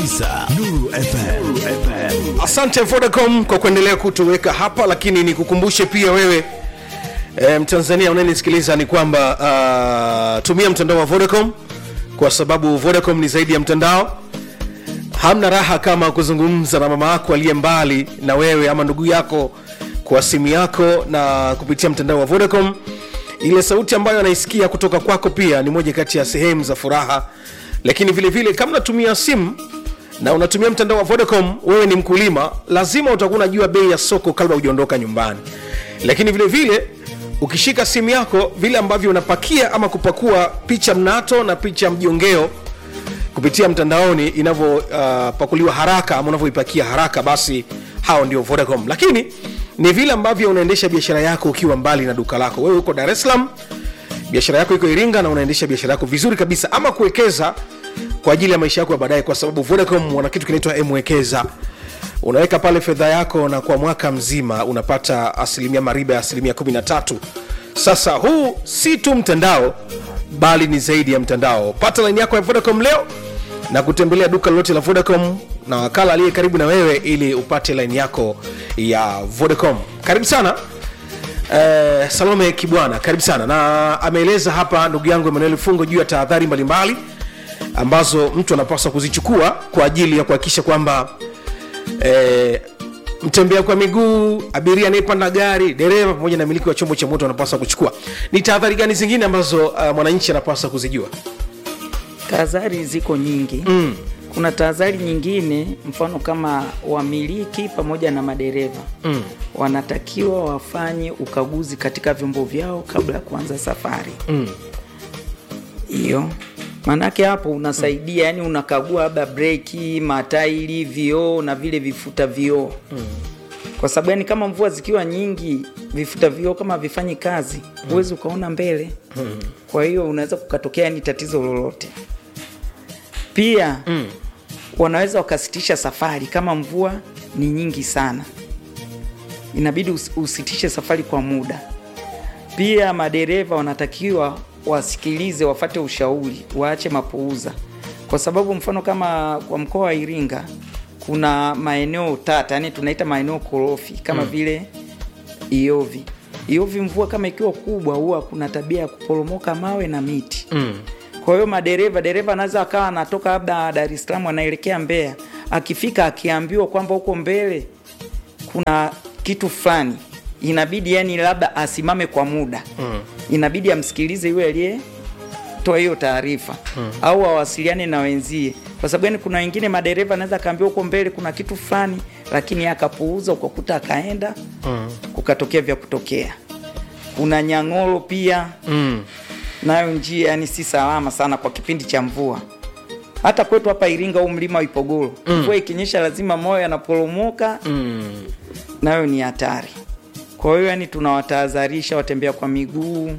Isa, Nuru FM. FM. asante vodacom kwa kuendelea kutuweka hapa lakini nikukumbushe pia wewe e, mtanzania unayenisikiliza ni kwamba uh, tumia mtandao wa vodacom kwa sababu vodacom ni zaidi ya mtandao hamna raha kama kuzungumza na mama yako aliye mbali na wewe ama ndugu yako kwa simu yako na kupitia mtandao wa vodacom ile sauti ambayo anaisikia kutoka kwako pia ni moja kati ya sehemu za furaha lakini vile vile kama unatumia simu na unatumia mtandao wa vodacom wewe ni mkulima lazima utakuwa unajua bei ya soko kabla hujaondoka nyumbani lakini vile vile ukishika simu yako vile ambavyo unapakia ama kupakua picha mnato na picha mjongeo kupitia mtandaoni inavyopakuliwa uh, haraka ama unavyoipakia haraka basi hao ndio vodacom lakini ni vile ambavyo unaendesha biashara yako ukiwa mbali na duka lako wewe uko dar es salaam biashara yako iko iringa na unaendesha biashara yako vizuri kabisa ama kuwekeza kwa ajili ya maisha yako ya baadaye kwa sababu vodacom wana kitu kinaitwa mwekeza unaweka pale fedha yako na kwa mwaka mzima unapata asilimia mariba ya asilimia 13 sasa huu si tu mtandao bali ni zaidi ya mtandao pata laini yako ya vodacom leo na kutembelea duka lolote la vodacom na wakala aliye karibu na wewe ili upate laini yako ya vodacom karibu sana Eh, salome kibwana karibu sana na ameeleza hapa ndugu yangu emanuel fungo juu ya tahadhari mbalimbali ambazo mtu anapaswa kuzichukua kwa ajili ya kuhakikisha kwamba eh, mtembea kwa miguu abiria anayepanda gari dereva pamoja na miliki wa chombo cha moto wanapaswa kuchukua ni tahadhari gani zingine ambazo uh, mwananchi anapaswa kuzijua tahadhari ziko nyingi mm. kuna tahadhari nyingine mfano kama wamiliki pamoja na madereva mm. wanatakiwa wafanye ukaguzi katika vyombo vyao kabla ya kuanza safari hiyo mm. maanake hapo unasaidia mm. yani unakagua labda breki matairi vioo na vile vifuta vioo mm. kwa sababu yani kama mvua zikiwa nyingi vifuta vioo kama vifanyi kazi huwezi ukaona mbele mm. kwa hiyo unaweza kukatokea yani tatizo lolote pia mm. wanaweza wakasitisha safari kama mvua ni nyingi sana inabidi us- usitishe safari kwa muda pia madereva wanatakiwa wasikilize wafate ushauri waache mapuuza kwa sababu mfano kama kwa mkoa wa iringa kuna maeneo tata yani tunaita maeneo korofi kama mm. vile iovi iovi mvua kama ikiwa kubwa huwa kuna tabia ya kuporomoka mawe na miti mm kwa hiyo madereva dereva anaweza akawa anatoka labda dar es salaam anaelekea mbeya akifika akiambiwa kwamba huko mbele kuna kitu fulani inabidi yani labda asimame kwa muda mm. inabidi amsikilize yule aliyetoa hiyo taarifa mm. au awasiliane na wenzie kwa sababu yani kuna wengine madereva anaweza akaambiwa huko mbele kuna kitu fulani lakini akapuuza ukakuta akaenda mm. kukatokea vya kutokea kuna nyang'oro pia mm nayo njia yani si salama sana kwa kipindi cha mvua hata kwetu hapa iringa huu mlima wa ipogoro mm. mvua ikinyesha lazima moyo yanaporomoka mm. nayo ni hatari kwa hiyo yani tunawatahadharisha watembea kwa miguu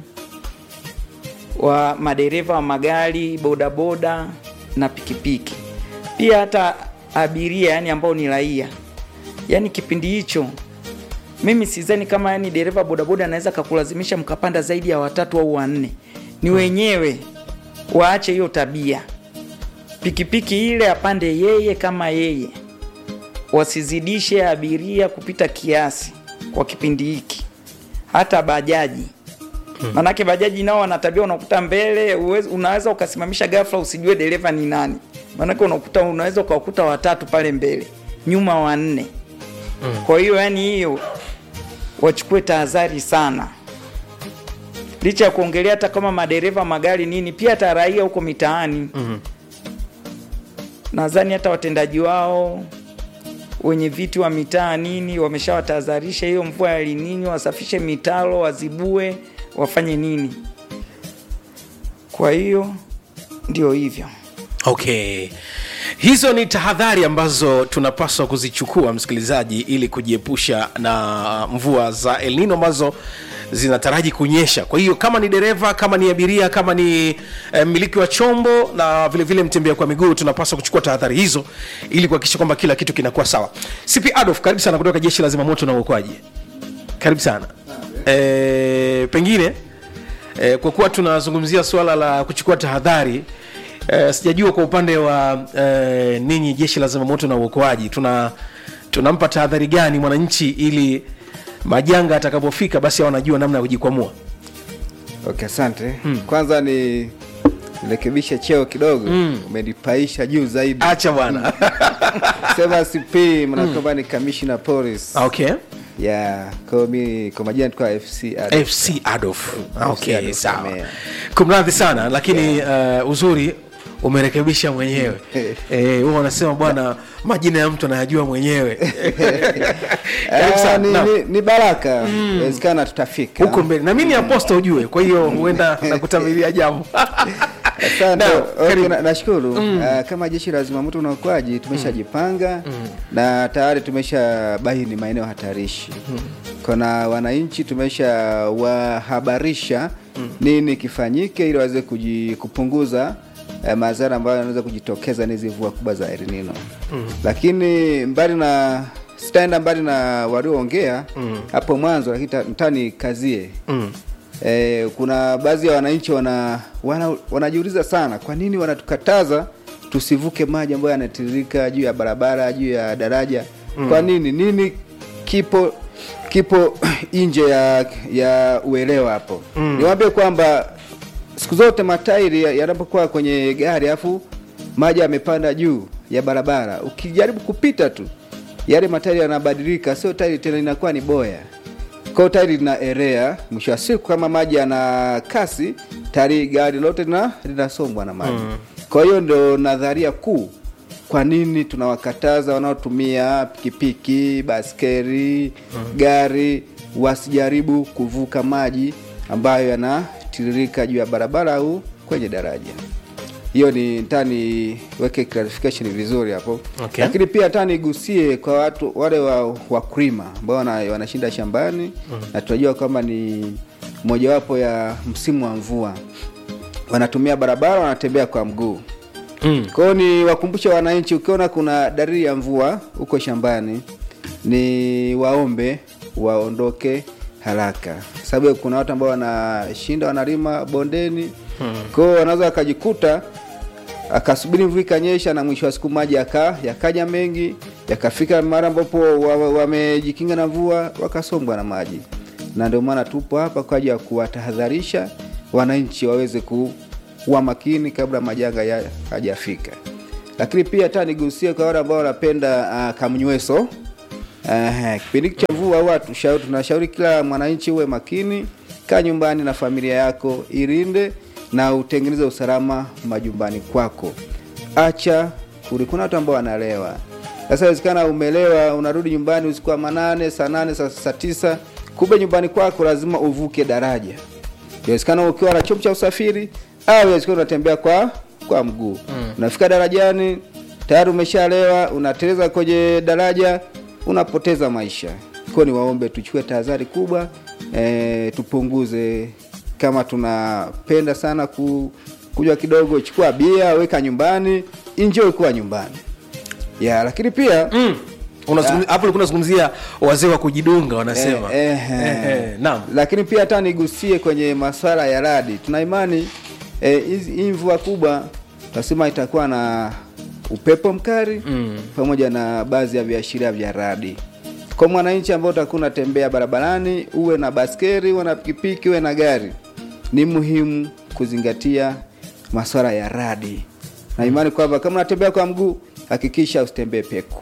wa madereva wa magari bodaboda na pikipiki pia hata abiria yani ambao ni raia yani kipindi hicho mimi sizani kama yani dereva bodaboda anaweza kakulazimisha mkapanda zaidi ya watatu au wanne ni wenyewe waache hiyo tabia pikipiki ile apande yeye kama yeye wasizidishe abiria kupita kiasi kwa kipindi hiki hata bajaji manake bajaji nao wana tabia unakuta mbele uwezi, unaweza ukasimamisha ghafla usijue dereva ni nani manake unakuta unaweza ukawakuta watatu pale mbele nyuma wanne kwa hiyo yani hiyo wachukue tahadhari sana licha ya kuongelea hata kama madereva magari nini pia hata raia huko mitaani mm-hmm. nadhani hata watendaji wao wenye viti wa mitaa nini wameshawatahadharisha hiyo mvua ya linini wasafishe mitaro wazibue wafanye nini kwa hiyo ndio hivyo okay hizo ni tahadhari ambazo tunapaswa kuzichukua msikilizaji ili kujiepusha na mvua za elnino ambazo zinataraji kunyesha kwa hiyo kama ni dereva kama ni abiria kama ni eh, mmiliki wa chombo na vile vile mtembea kwa miguu tunapaswa kuchukua tahadhari hizo ili kuhakikisha kwamba kila kitu kinakuwa sawa cp adolf karibu sana kutoka jeshi la zimamoto na uokoaji karibu sana e, pengine e, kwa kuwa tunazungumzia suala la kuchukua tahadhari eh, sijajua kwa upande wa eh, ninyi jeshi la zimamoto na uokoaji tuna tunampa tahadhari gani mwananchi ili majanga atakapofika basi wanajua namna ya kujikwamua Okay, asante. Kwanza ni rekebisha cheo kidogo umenipaisha juu zaidi. acha bwana Sema CP mnakwamba ni commissioner police. okay Yeah, kwa mi kwa majina tulikuwa FC Adolf. fc adolf okay Adolf sawa Kamea. kumradhi sana lakini uh, uzuri umerekebisha mwenyewe eh, huwa wanasema bwana majina ya mtu anayajua mwenyewe Karibu Ah, sana. ni, Naam. ni, ni baraka inawezekana tutafika huko mbele na mi ni aposta ujue kwa hiyo huenda nakutamilia jambo Asante. Naam, Okay, karibu. na- nashukuru Ah, kama jeshi la zimamoto na uokoaji tumeshajipanga na tayari tumesha baini maeneo hatarishi kuna wananchi tumesha wahabarisha nini kifanyike ili waweze kuji- kupunguza eh, madhara ambayo yanaweza kujitokeza na hizi mvua kubwa za El Nino lakini mbali na sitaenda mbali na walioongea hapo mwanzo lakini ta- nataka kazie Eh, kuna baadhi ya wananchi wana, wana, wanajiuliza sana kwa nini wanatukataza tusivuke maji ambayo yanatiririka juu ya barabara juu ya daraja kwa nini nini kipo kipo nje ya, ya uelewa hapo niwaambie kwamba siku zote matairi ya- yanapokuwa kwenye gari afu maji yamepanda juu ya barabara ukijaribu kupita tu yale matairi yanabadilika sio tairi tena inakuwa ni boya kwao tairi linaelea mwisho wa siku kama maji yana kasi tayari gari lote lina- linasombwa na maji kwa hiyo ndo nadharia kuu kwa nini tunawakataza wanaotumia pikipiki baskeri gari wasijaribu kuvuka maji ambayo yanatiririka juu ya barabara au kwenye daraja hiyo ni ntaa niweke clarification vizuri hapo Okay. lakini pia hata nigusie kwa watu wale wa wakulima ambao wana, wanashinda shambani na tunajua kwamba ni mojawapo ya msimu wa mvua wanatumia barabara wanatembea kwa mguu Mm. kwa hiyo ni wakumbushe wananchi ukiona kuna dalili ya mvua huko shambani ni waombe waondoke haraka sababu kuna watu ambao wanashinda wanalima bondeni kwa hiyo wanaweza wakajikuta akasubiri mvua ikanyesha na mwisho wa siku maji yaka, yakaja mengi yakafika mara ambapo wa- wa- wamejikinga na mvua wakasombwa na maji na ndio maana tupo hapa kwa ajili ya kuwatahadharisha wananchi waweze kuwa makini kabla majanga ya- hajafika lakini pia hata nigusie kwa wale ambao wanapenda uh, kamnyweso uh, kipindi hiki cha mvua huwa tushauri- tunashauri kila mwananchi uwe makini kaa nyumbani na familia yako ilinde na utengeneze usalama majumbani kwako acha kuli kuna watu ambao wanalewa sasa inawezekana umelewa unarudi nyumbani usiku wa manane saa nane saa, saa tisa kumbe nyumbani kwako lazima uvuke daraja inawezekana ukiwa na chombo cha usafiri au inawezekana unatembea kwa kwa mguu unafika darajani tayari umeshalewa unateleza kwenye daraja unapoteza maisha kwa ni waombe tuchukue tahadhari kubwa e, tupunguze kama tunapenda sana ku, kunywa kidogo chukua bia weka nyumbani enjoy kuwa nyumbani ya lakini pia Mm. Unazungumzi- hapo ulikuwa unazungumzia wazee wa kujidunga wanasema Eh, eh, Eh, eh, naam lakini pia hata nigusie kwenye masuala ya radi tuna imani eh, hizi- hii mvua kubwa tasema itakuwa na upepo mkali mm. pamoja na baadhi ya viashiria vya radi kwa mwananchi ambao utakuwa unatembea barabarani uwe na baskeri uwe na pikipiki uwe na gari ni muhimu kuzingatia masuala ya radi na imani kwamba kama unatembea kwa mguu hakikisha usitembee peku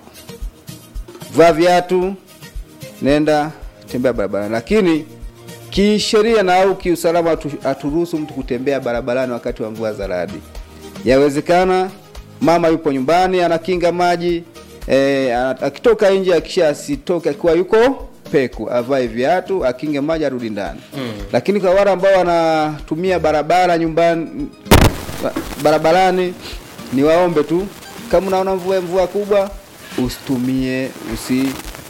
vaa viatu nenda tembea barabarani lakini kisheria na au kiusalama hatu- haturuhusu mtu kutembea barabarani wakati wa mvua za radi yawezekana mama yupo nyumbani anakinga maji e, akitoka nje akisha asitoke akiwa yuko peku avae viatu akinge maji arudi ndani mm. lakini kwa wale ambao wanatumia barabara nyumbani ba- barabarani ni waombe tu kama unaona mvua mvua kubwa usitumie usi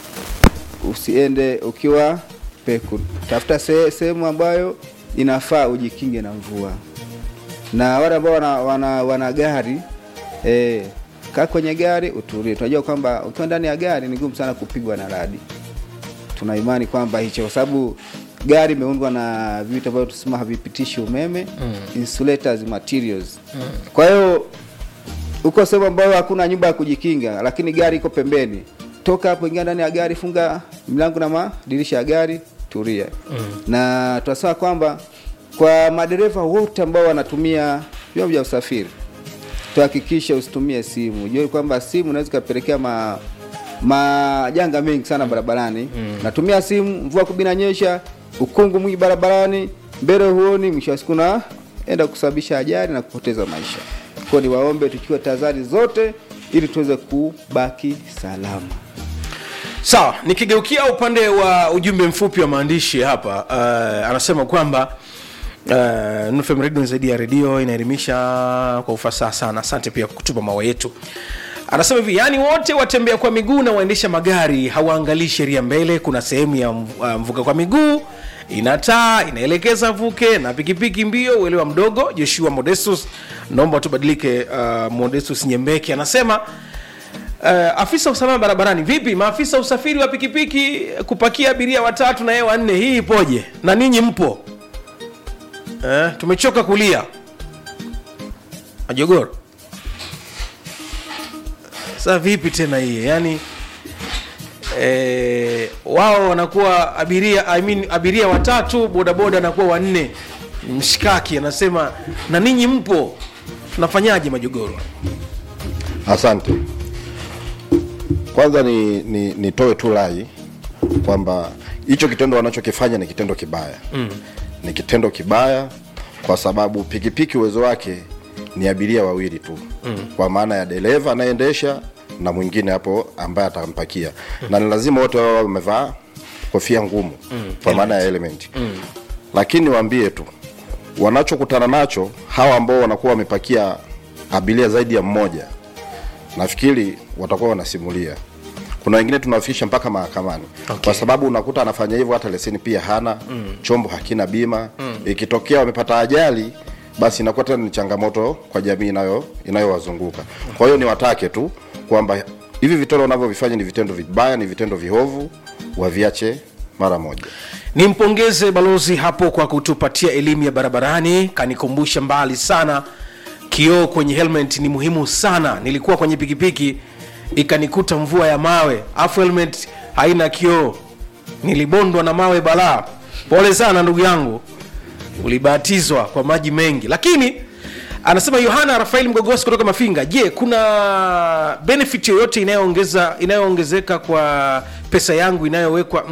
usiende ukiwa peku tafuta se- sehemu ambayo inafaa ujikinge na mvua na wale ambao wana, wana, wana gari eh, kaa kwenye gari utulie tunajua kwamba ukiwa ndani ya gari ni ngumu sana kupigwa na radi tuna imani kwamba hicho kwa sababu gari imeundwa na vitu ambavyo tusema havipitishi umeme mm. insulators materials mm. kwa hiyo uko sehemu ambayo hakuna nyumba ya kujikinga lakini gari iko pembeni toka hapo ingia ndani ya gari funga milango na madirisha ya gari turia mm. na tunasema kwamba kwa madereva wote ambao wanatumia vyombo vya usafiri tuhakikishe usitumie simu jue kwamba simu unaweza ikapelekea ma majanga mengi sana barabarani mm. natumia simu mvua kubinanyesha ukungu mwingi barabarani mbele huoni mwisho wa siku naenda kusababisha ajali na kupoteza maisha kwa ni waombe tuchukue tahadhari zote ili tuweze kubaki salama sawa nikigeukia upande wa ujumbe mfupi wa maandishi hapa uh, anasema kwamba uh, NFM radio ni zaidi ya redio inaelimisha kwa ufasaha sana asante pia kwa kutuma mawa yetu anasema hivi yaani wote watembea kwa miguu na waendesha magari hawaangalii sheria mbele kuna sehemu ya mv- uh, mvuka kwa miguu ina taa inaelekeza vuke na pikipiki mbio uelewa mdogo joshua modestus naomba tubadilike uh, modestus nyembeki anasema Uh, afisa usalama barabarani vipi maafisa usafiri wa pikipiki kupakia abiria watatu na yeye wanne hii ipoje na ninyi mpo uh, tumechoka kulia ajogoro sasa vipi tena hii yani eh, wao wanakuwa abiria I mean, abiria watatu bodaboda anakuwa wanne mshikaki anasema na ninyi mpo tunafanyaje majogoro Asante. Kwanza ni, ni nitoe tu rai kwamba hicho kitendo wanachokifanya ni kitendo kibaya mm. Ni kitendo kibaya kwa sababu pikipiki uwezo wake ni abiria wawili tu mm. Kwa maana ya dereva anayeendesha na mwingine hapo ambaye atampakia mm. Na ni lazima wote wao wawe wamevaa kofia ngumu mm. Kwa maana ya element mm. Lakini waambie tu wanachokutana nacho hawa ambao wanakuwa wamepakia abiria zaidi ya mmoja nafikiri watakuwa wanasimulia kuna wengine tunawafikisha mpaka mahakamani okay. kwa sababu unakuta anafanya hivyo hata leseni pia hana mm. chombo hakina bima mm. ikitokea wamepata ajali basi inakuwa tena ni changamoto kwa jamii inayo inayowazunguka kwa hiyo niwatake tu kwamba hivi vitendo wanavyovifanya ni vitendo vibaya ni vitendo vihovu waviache mara moja nimpongeze balozi hapo kwa kutupatia elimu ya barabarani kanikumbusha mbali sana kioo kwenye helmet ni muhimu sana nilikuwa kwenye pikipiki ikanikuta mvua ya mawe afu helmet haina kioo nilibondwa na mawe balaa pole sana ndugu yangu ulibatizwa kwa maji mengi lakini anasema yohana rafael mgogosi kutoka mafinga je kuna benefit yoyote inayoongeza inayoongezeka kwa pesa yangu inayowekwa